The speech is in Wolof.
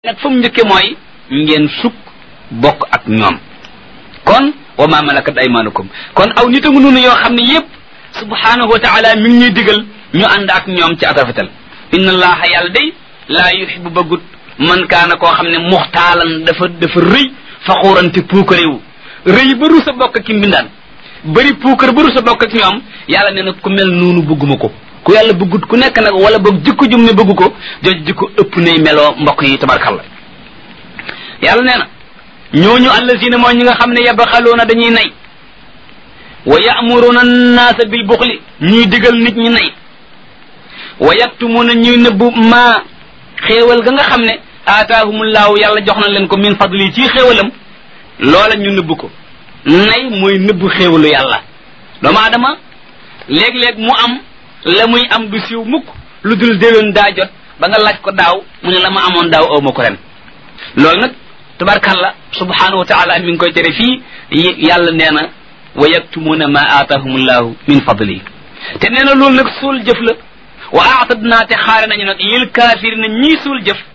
nag fa mu njëkke mooy ngeen sukk bokk ak ñoom kon wa ma malakat aymanukum kon aw nit a ngi noonu yoo xam ne yépp subhanahu wa taala mi ngi ñuy digal ñu ànd ak ñoom ci ak rafetal inna allaha yàlla day laa yuhibbu bëggut man kaana koo xam ne muxtaalan dafa dafa rëy faxuurante puukarewu rëy ba rus a bokk ki mbindaan bëri puukar ba rus a bokk ak ñoom yàlla nee na ku mel noonu bëgguma ko ku yàlla bëggut ku nekk nag wala boog jikko jum ne bëgg ko jooju jikko ëpp nay meloo mbokk yi tabarkalla yàlla nee na ñooñu allazina mooy ñi nga xam ne yabxaluuna dañuy nay wa ya'muruna annaasa bil buxli ñuy digal nit ñi nay wa yaktumuna ñuy nëbbu maa xéewal ga nga xam ne aataahumullaahu yàlla jox na leen ko min fadli ci xéewalam loola ñu nëbbu ko nay mooy nëbbu xéewalu yàlla doomu aadama léeg-léeg mu am la muy am du siiw mukk lu dul déwén daa jot ba nga laaj ko daaw mu ne la ma amoon daaw aw ma ko ren loolu nag tabarkalla subhanahu wa taala mi ngi koy tere fii yàlla nee na wa yaktumuuna ma aatahumullahu min fadli te nee na loolu nag suul jëf la wa aatadnaa te xaare nañu nag lil kaafirina ñii suul jëf